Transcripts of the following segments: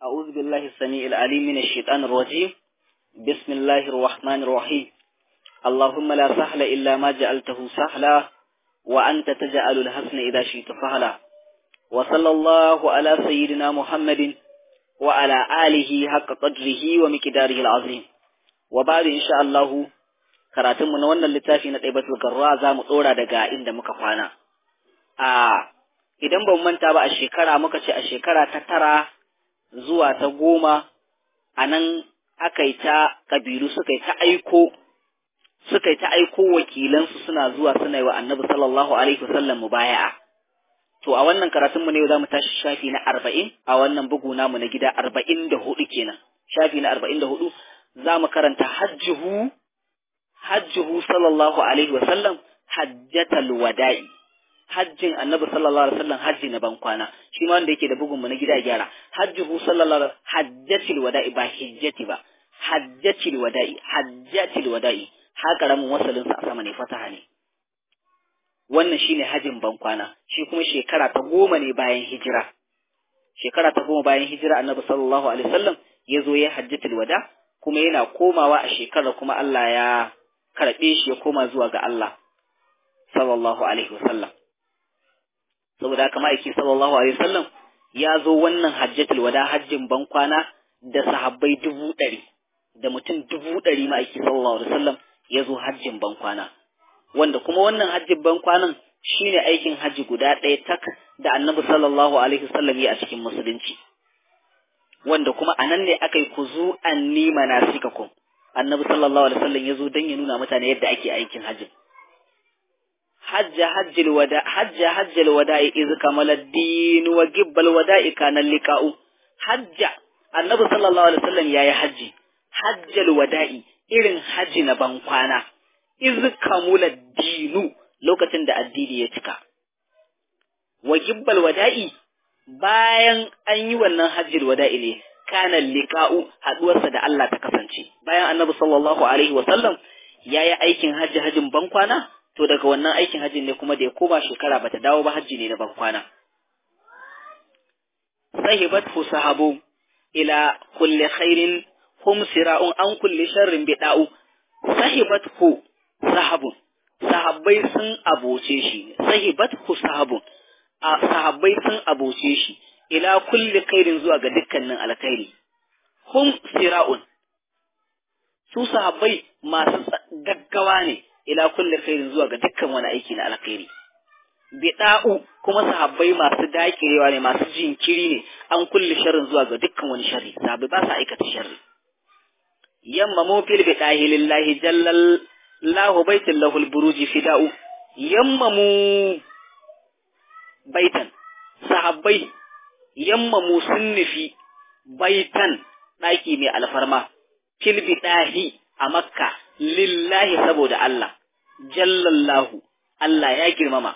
أعوذ بالله السميع العليم من الشيطان الرجيم بسم الله الرحمن الرحيم اللهم لا سهل إلا ما جعلته سهلا وأنت تجعل الحسن إذا شئت سهلا وصلى الله على سيدنا محمد وعلى آله حق قدره ومقداره العظيم وبعد إن شاء الله karatunmu na wannan littafi na ɗaibatul garra za mu ɗora daga inda muka kwana. A idan ba mu manta ba a shekara muka ce a shekara ta tara zuwa ta goma a nan aka yi ta ƙabilu suka yi ta aiko suka yi ta aiko wakilansu suna zuwa suna yi wa annabi sallallahu alaihi wasallam mubaya'a. To a wannan karatunmu ne za mu tashi shafi na arba'in a wannan bugu namu na gida arba'in da hudu kenan. Shafi na arba'in da hudu za mu karanta hajjuhu hajjuhu sallallahu alaihi wa sallam hajjatal wada'i hajjin annabi sallallahu alaihi wasallam hajji na bankwana shi ma wanda yake da bugun mu na gida gyara hajjuhu sallallahu alaihi hajjatil wada'i ba hijjati ba hajjatil wada'i hajjatil wada'i ha karamin wasalin sa a sama ne fataha ne wannan shine hajjin bankwana shi kuma shekara ta goma ne bayan hijira shekara ta goma bayan hijira annabi sallallahu alaihi wasallam ya zo ya hajjatul wada kuma yana komawa a shekarar kuma Allah ya karɓe shi ya koma zuwa ga Allah sallallahu alaihi wasallam saboda haka ma'aiki sallallahu alaihi wasallam ya zo wannan hajjatul wada hajjin bankwana da sahabbai dubu ɗari da mutum dubu ɗari ma'aiki sallallahu alaihi wasallam ya zo hajjin bankwana wanda kuma wannan hajjin bankwanan shine aikin hajji guda ɗaya tak da annabi sallallahu alaihi wasallam ya a cikin musulunci wanda kuma a nan ne aka yi kuzu an nima na sikakum annabi sallallahu alaihi wasallam ya zo don ya nuna mutane yadda ake aikin hajjin hajja hajjil wada hajja hajjil wada'i iz kamala ad-din wa gibbal wada'i kana liqa'u hajja annabi sallallahu alaihi wasallam yayi haji hajjal wada'i irin haji na bankwana iz kamula dinu lokacin da addini ya cika wa gibbal wada'i bayan an yi wannan hajjil wada'i ne kana liqa'u haduwarsa da Allah ta kasance bayan annabi sallallahu alaihi wasallam yayi aikin hajji hajjin bankwana to daga wannan aikin hajjin ne kuma da ya koma shekara bata dawo ba hajji ne na bankwana sahibat fu sahabu ila kulli khairin hum sira'un an kulli sharrin bida'u sahibat hu sahabun sahabbai sun aboce shi sahibat hu sahabun a sahabbai sun aboce shi ila kulli khairin zuwa ga dukkanin alkhairi hum sira'un su sahabbai masu gaggawa ne ila kulli khairin zuwa ga dukkan wani aiki na alkhairi bida'u kuma sahabbai masu dakirewa ne masu jinkiri ne an kulli sharrin zuwa ga dukkan wani sharri sahabbai ba su aikata sharri yamma mu fil bidahi lillahi jallal lahu baitul lahul buruji fida'u yamma mu baitan sahabbai yamma mu sun nufi baitan ɗaki mai alfarma fil bidahi a makka lillahi saboda Allah jallallahu Allah ya girmama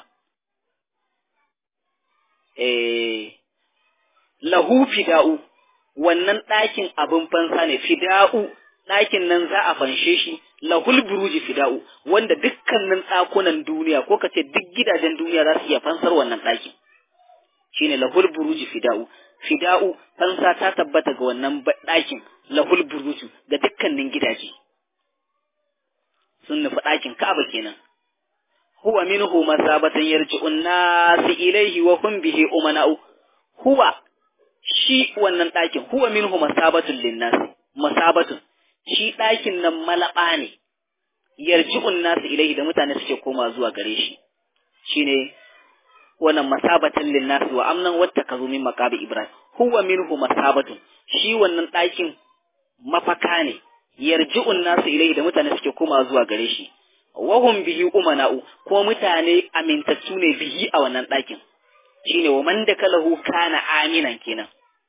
eh lahu fida'u wannan ɗakin abin fansa ne fida'u ɗakin nan za a fanshe shi lahul buruji fida'u wanda dukkanin ɗakunan duniya ko kace duk gidajen duniya za su iya fansar wannan ɗakin shine lahul buruji fida'u fida'u fansa ta tabbata ga wannan ɗakin lahul buruju ga dukkanin gidaje sun nufi ɗakin Ka'aba kenan huwa minhu masabatan yarji'un nasi ilaihi wa hum bihi umana'u huwa shi wannan ɗakin huwa minhu masabatun linnasi masabatun shi ɗakin nan malaba ne yarji'un nasi ilaihi da mutane suke koma zuwa gare shi shine wannan masabatan linnasi wa amnan wata kazo min maqabi ibrahim huwa minhu masabatun shi wannan ɗakin mafaka ne yarji'un nasu ilai da mutane suke koma zuwa gare shi wahum bihi umana'u ko mutane amintattu ne bihi a wannan ɗakin shine wa man dakalahu kana aminan kenan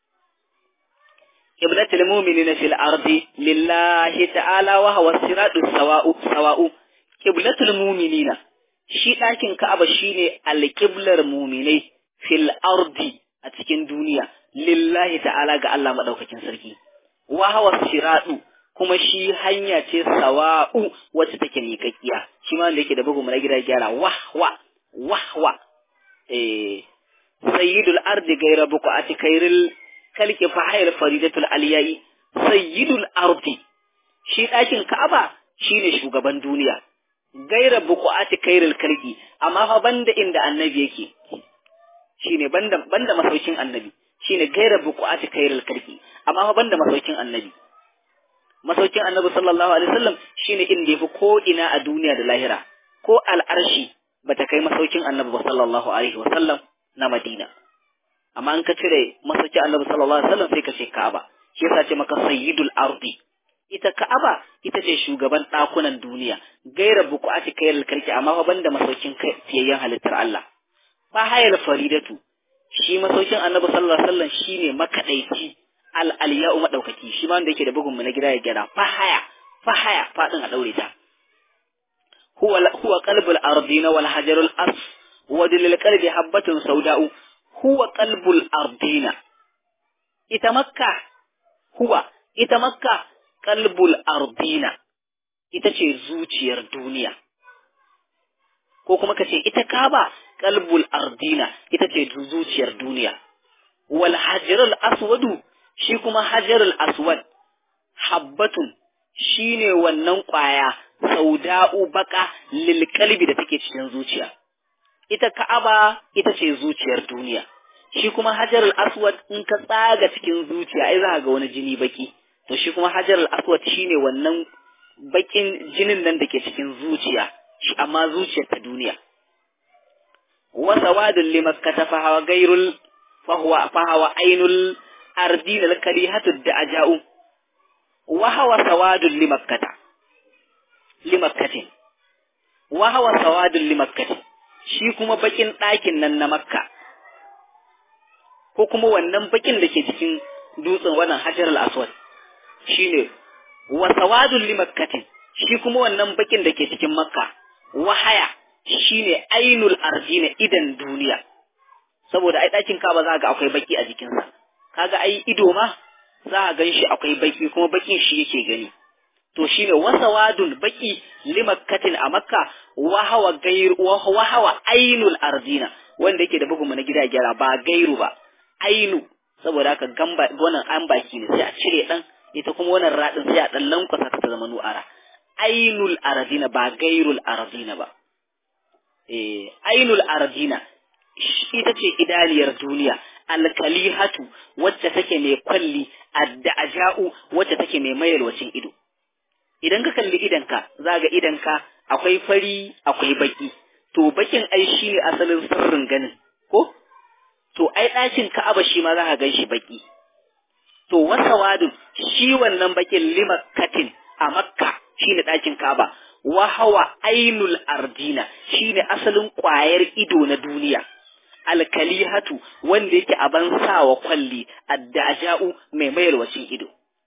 qiblatul mu'minina fil ardi lillahi ta'ala wa huwa siratus sawa'u sawa'u qiblatul mu'minina shi ɗakin Ka'aba shine alqiblar mu'minai fil ardi a cikin duniya lillahi ta'ala ga Allah madaukakin sarki wa huwa siratu kuma shi hanya ce sawa'u wacce take miƙaƙiya shi ma wanda yake da bugu na gida gyara wahwa wahwa eh sayyidul ardi gaira buqati khairil kalki fa hayal faridatul aliyai sayyidul ardi shi ɗakin ka'aba shine shugaban duniya gaira buqati kairil kalki amma fa banda inda annabi yake shine banda banda masaukin annabi shine gaira buqati kairil kalki amma fa banda masaukin annabi masaukin annabi sallallahu alaihi wasallam shine inda yafi ko ina a duniya da lahira ko al'arshi bata kai masaukin annabi sallallahu alaihi wasallam na Madina amma an ka cire masaukin annabi sallallahu alaihi wasallam sai ka ce Ka'aba shi yasa ce maka sayyidul ardi ita Ka'aba ita ce shugaban ɗakunan duniya gaira buƙati kayar karki amma fa banda masaukin fiyayyen halittar Allah fa hayal faridatu shi masaukin annabi sallallahu alaihi wasallam shine makadaici al aliya'u madaukaki shi ma wanda yake da bugun mu na gida ya gyara fa haya fa haya fadin a daure ta huwa huwa qalbul ardina wal hajarul as wa lil qalbi habatun sauda'u huwa qalbul ardina ita makka huwa ita makka qalbul ardina ita ce zuciyar duniya ko kuma ka ce ita kaba qalbul ardina ita ce zuciyar duniya wal hajarul aswadu shi kuma hajarul aswad habbatun shine wannan kwaya sauda'u baka lil qalbi da take cikin zuciya ita ka'aba ita ce zuciyar duniya shi kuma hajarul aswad in ka tsaga cikin zuciya ai za ga wani jini baki to shi kuma hajarul aswad shine wannan bakin jinin nan da ke cikin zuciya shi amma zuciyar ta duniya wa sawadul limakkata fa hawa gairul fa huwa fa hawa ainul ardina al karihatu da aja'u wa hawa sawadul limakkata limakkatin wa hawa sawadul limakkatin shi kuma bakin ɗakin nan na makka ko kuma wannan bakin da ke cikin dutsen wannan hajar al-aswad shine wa sawadul limakkatin shi kuma wannan bakin da ke cikin makka wahaya shine ainul ardina idan duniya saboda ai ɗakin kaba za ga akwai baki a jikinsa kaga ai ido ma za a gan shi akwai baki kuma bakin shi yake gani to shine wasawadul baki limakkatin a makka wahawa gairu wahawa ainul ardina wanda yake da bugun mu na gida gyara ba gairu ba ainu saboda haka gamba wannan an baki ne sai a cire dan ita kuma wannan radin sai a dan lankwasa ta zama nu'ara ainul ardina ba gairul ardina ba eh ainul ardina ita ce idaniyar duniya alkalihatu wacce take mai kwalli adda'aja'u wacce take mai mayalwacin ido idan ka kalli idanka za ga idanka akwai fari akwai baki to bakin ai shi ne asalin sirrin ganin ko to ai ɗakin ka'aba shi ma za ka gan shi baki to wasa wadun shi wannan bakin limakkatin a makka shi ne ɗakin ka'aba wa hawa ainul ardina shi ne asalin ƙwayar ido na duniya alkalihatu wanda yake aban sawa kwalli addaja'u mai mayarwacin ido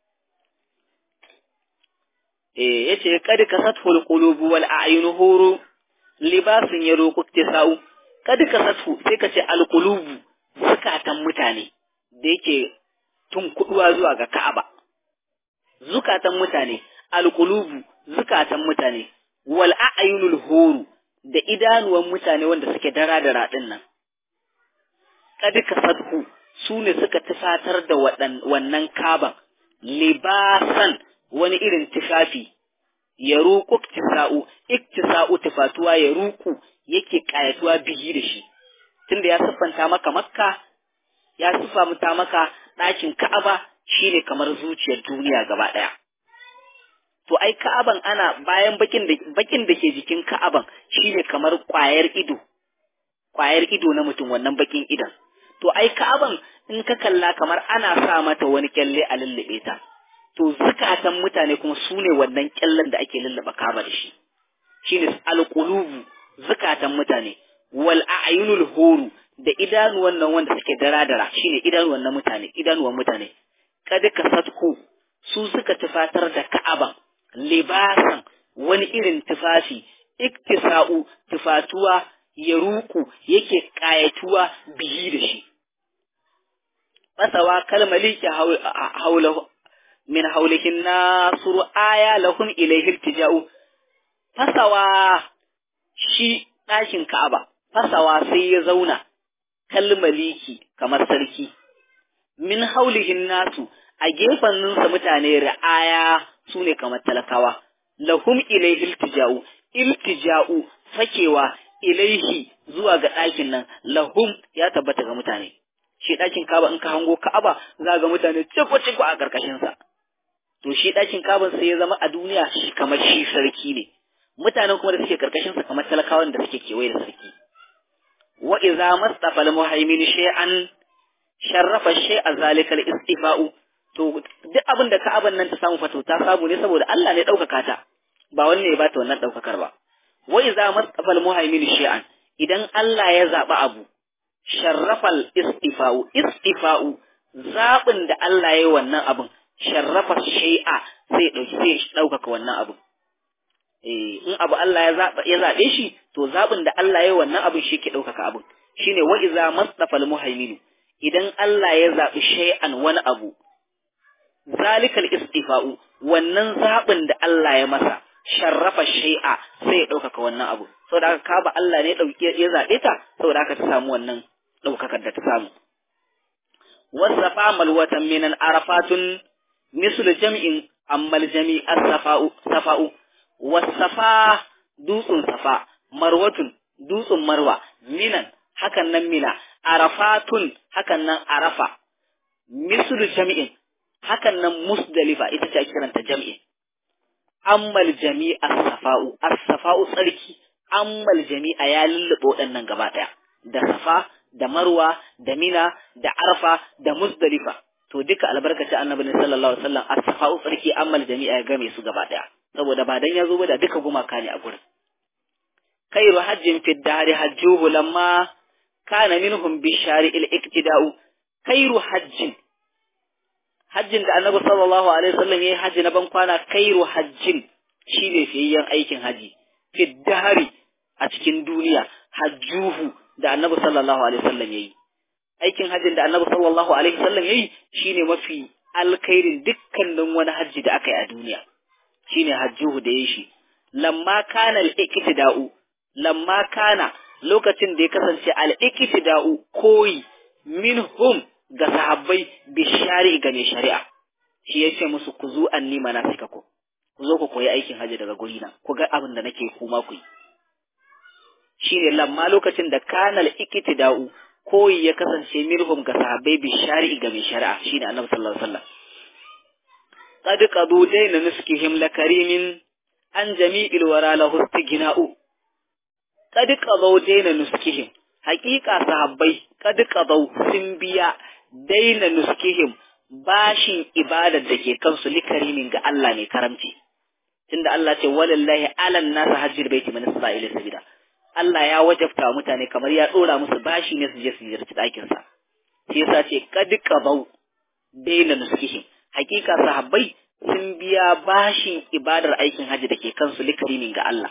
eh yace kad kasathu alqulubu wal a'yunu huru libasun yaruqu iktisau kad kasathu sai kace alqulubu zukatan mutane da yake tun kuduwa zuwa ga Ka'aba zukatan mutane alqulubu zukatan mutane wal a'yunul huru da idanuwan mutane wanda suke dara da radin nan kad kasathu su ne suka tufatar da wannan kaban libasan wani irin tufafi ya ruku iktisa'u iktisa'u tufatuwa ya ruku yake kayatuwa bihi da shi tunda ya siffanta maka makka ya siffanta maka ɗakin ka'aba shine kamar zuciyar duniya gaba ɗaya to ai ka'aban ana bayan bakin da bakin da ke jikin ka'aban shine kamar ƙwayar ido ƙwayar ido na mutum wannan bakin idan to ai ka'aban in ka kalla kamar ana sa mata wani kyalle a lullube ta to zukatan mutane kuma su ne wannan kyallen da ake lullaba kaba da shi shine alqulubu zukatan mutane wal a'yunul huru da idanuwan nan wanda suke dara-dara shine idanuwan na mutane idanuwan mutane kada ka satku su suka tufatar da ka'aban libasan wani irin tufafi iktisa'u tufatuwa ya ruku yake kayatuwa bihi da shi fasawa kalmaliki haulahu min haulihin nasuru aya lahum ilaihi iltija'u fasawa shi ɗakin Ka'aba fasawa sai ya zauna kalmaliki kamar sarki min haulihin nasu a gefanninsa mutane ra'aya su ne kamar talakawa lahum ilaihi iltija'u iltija'u fakewa ilaihi zuwa ga ɗakin nan lahum ya tabbata ga mutane shi ɗakin kaba in ka hango ka'aba za ga mutane ciko ciko a ƙarƙashin sa to shi ɗakin kaban sai ya zama a duniya shi kamar shi sarki ne mutanen kuma da suke ƙarƙashin sa kamar talakawan da suke kewaye da sarki wa idza mastafa al-muhaymin shay'an sharrafa shay'a zalikal istifa'u to duk abin da ka'aban nan ta samu fato ta samu ne saboda Allah ne ɗaukaka ta ba wanne ya bata wannan ɗaukakar ba wa idza mastafa al-muhaymin shay'an idan Allah ya zaba abu sharrafal istifa'u istifa'u zabin da Allah ya yi wannan abin sharrafa shay'a sai dauki sai ɗaukaka wannan abin eh in abu Allah ya zaba ya zabe shi to zabin da Allah ya yi wannan abin shi ke ɗaukaka abin shine wa idza mastafa al-muhaymin idan Allah ya zabi shay'an wani abu zalikal istifa'u wannan zaɓin da Allah ya masa sharrafa shay'a sai ya ɗaukaka wannan abu saboda haka kaba Allah ne ya zaɓe ta saboda haka ta samu wannan ɗaukakar da ta samu wasafa malwatan minan arafatun mislu jam'in ammal jami as-safa'u safa'u wasafa dutsun safa marwatun dutsun marwa minan hakan nan mina arafatun hakan nan arafa mislu jam'in hakan nan musdalifa ita ce ake kiranta jam'i ammal jami'a safa'u as-safa'u tsarki ammal jami'a ya lullube waɗannan gaba ɗaya da safa da marwa da mina da arfa da musdalifa to duka albarkaci annabi sallallahu alaihi wasallam as-safa'u tsarki ammal jami'a ya game su gaba ɗaya saboda ba dan ya zo ba da duka gumaka ne a gurin khairu hajjin fi dahri hajjuhu lamma kana minhum bi shari'il iktida'u khairu hajjin hajjin da annabi sallallahu alaihi wasallam yayi haji na ban kwana kairu hajjin shine fiyayyen aikin haji fi dahari a cikin duniya hajjuhu da annabi sallallahu alaihi wasallam yayi aikin hajjin da annabi sallallahu alaihi wasallam yayi shine mafi alkhairin dukkanin wani haji da aka yi a duniya shine hajjuhu da yayi shi lamma kana al-iktida'u lamma kana lokacin da ya kasance al-iktida'u koyi minhum ga sahabbai bishari ga mai shari'a shi ya ce musu ku zo an nima na suka ku ku zo ku koyi aikin hajji daga guri na ku ga abin da nake kuma ku yi shi ne lamma lokacin da kanal ikitida'u koyi ya kasance mirhum ga sahabbai bishari ga mai shari'a shi ne annabi sallallahu alaihi wasallam qad qadu dayna nuskihim lakarimin an jami'il wara lahu istighna'u qad qadu dayna nuskihim haƙiƙa sahabbai qad qadu sun biya daina nuskihim bashin ibadar da ke kansu likarimin ga Allah mai karamci tunda Allah ce walillahi alan nasa hajjir baiti man isra'ila sabida Allah ya wajabta mutane kamar ya dora musu bashi ne su je su ziyarci ɗakin sa shi yasa ce kad qabau daina nuskihim hakika sahabbai sun biya bashin ibadar aikin haji da ke kansu likarimin ga Allah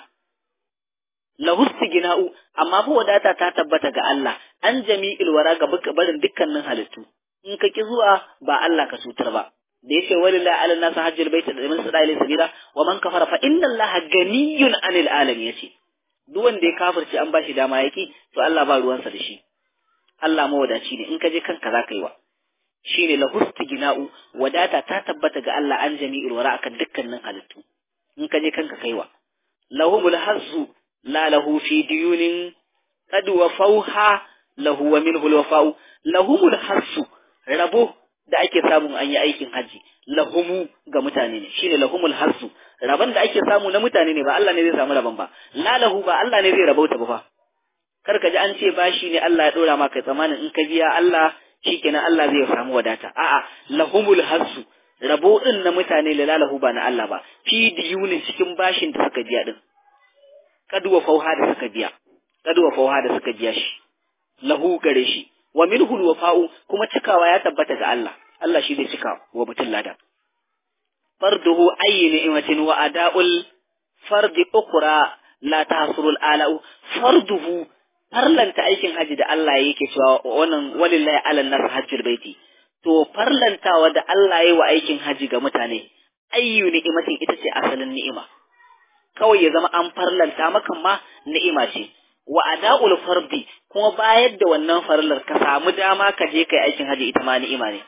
lahu gina'u amma fa wadata ta tabbata ga Allah an jami'il wara ga barin dukkanin halittu in ka ki zuwa ba Allah ka cutar ba da yace walillahi ala nasu hajjul bait da min sada ila sabila wa man kafara fa inna allaha ganiyun anil alamin yace duk wanda ya kafirce an bashi dama yaki to Allah ba ruwansa da shi Allah mawadaci ne in ka je kanka za ka yi wa shine lahu gina'u wadata ta tabbata ga Allah an jami'il wara akan dukkanin halittu in ka je kanka kaiwa lahumul hazzu la lahu fi diyunin qad wafauha lahu wa minhu alwafa'u lahumul hassu rabo da ake samu an yi aikin haji lahumu ga mutane ne shine lahumul hassu rabon da ake samu na mutane ne ba Allah ne zai samu rabon ba la lahu ba Allah ne zai rabauta ba fa kar ka ji an ce bashi ne Allah ya dora maka tsamanin in ka biya Allah shikenan Allah zai samu wadata a'a lahumul hassu rabo din na mutane la lahu ba na Allah ba fi diyunin cikin bashin da suka biya din kaduwa fauha da suka biya kaduwa fauha da suka biya shi lahu gare shi wa minhu alwafa'u kuma cikawa ya tabbata ga Allah Allah shi zai cika wa mutum lada farduhu ayyi ni'matin wa ada'ul fardi ukra la tahsurul ala'u farduhu farlanta aikin haji da Allah yake cewa wannan walillahi ala nas hajjul baiti to farlantawa da Allah yayi wa aikin haji ga mutane ayyu ni'matin ita ce asalin ni'ima kawai ya zama an farlanta maka ma ni'ima ce wa ada'ul fardi kuma bayar da wannan farlar ka samu dama ka je kai aikin haji ita ma ni'ima ne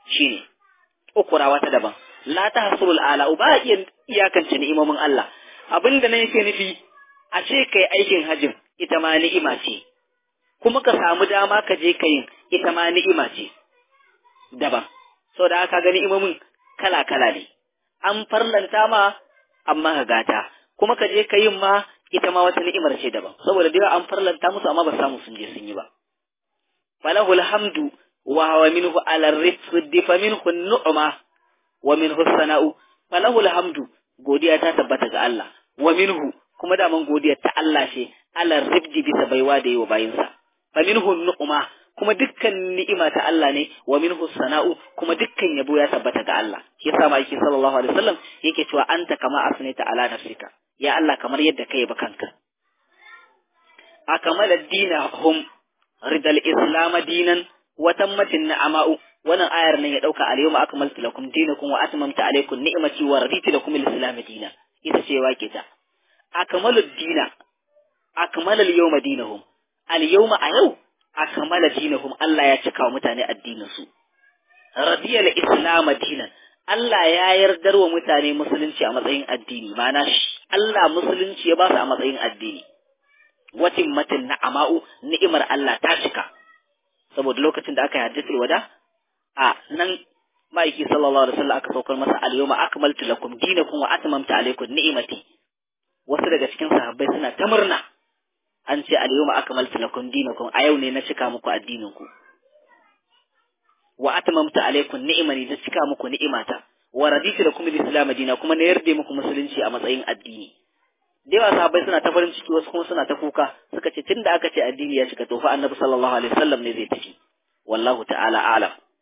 shine ukura wata daban la tahsurul ala ba iya iyakance ni'imomin Allah abinda nan yake nufi a ce kai aikin hajjin ita ma ni'ima ce kuma ka samu dama ka je ka yin ita ma ni'ima ce daban saboda haka ga ni'imomin kala kala ne an farlanta ma amma ka gata kuma ka je ka yin ma ita ma wata ni'imar ce daban saboda da an farlanta musu amma ba samu sun je sun yi ba falahul hamdu wa huwa minhu ala rizqi fa minhu nu'ma wa minhu sana'u falahul hamdu godiya ta tabbata ga Allah wa minhu kuma da man godiyar ta Allah ce ala rizqi bisa baiwa da yiwa bayinsa fa minhu nu'ma kuma dukkan ni'ima ta Allah ne wa minhu sana'u kuma dukkan yabo ya tabbata ga Allah shi yasa ma yake sallallahu alaihi wasallam yake cewa anta kama asnaita ala nafsika ya Allah kamar yadda kai ba kanka akamala dinahum ridal islam dinan wa tammatin ni'ama'u wannan ayar nan ya dauka al yawma akmaltu lakum dinakum wa atmamtu alaykum ni'mati wa raditu lakum al-islam dinan ita ce wake ta akmalu dina akmalal yawma dinahum al yawma a yau akmala dinahum Allah ya cika wa mutane addinin su radiyal islam dinan Allah ya yardar wa mutane musulunci a matsayin addini ma'ana Allah musulunci ya ba su a matsayin addini watin matin na'ama'u ni'imar Allah ta cika saboda lokacin da aka yi hajjatul wada a nan ma'aiki sallallahu alaihi wasallam aka saukar masa al-yawma akmaltu lakum dinakum wa atmamtu alaykum ni'imati wasu daga cikin sahabbai suna ta murna an ce al-yawma akmaltu lakum dinakum a yau ne na cika muku addinin ku wa atmamtu alaykum ni'imani da cika muku ni'imata wa raditu lakum al-islam dina kuma na yarda muku musulunci a matsayin addini da yawa sahabbai suna ta farin ciki wasu kuma suna ta kuka suka ce tunda aka ce addini ya cika to fa annabi sallallahu alaihi wasallam ne zai tafi wallahu ta'ala a'lam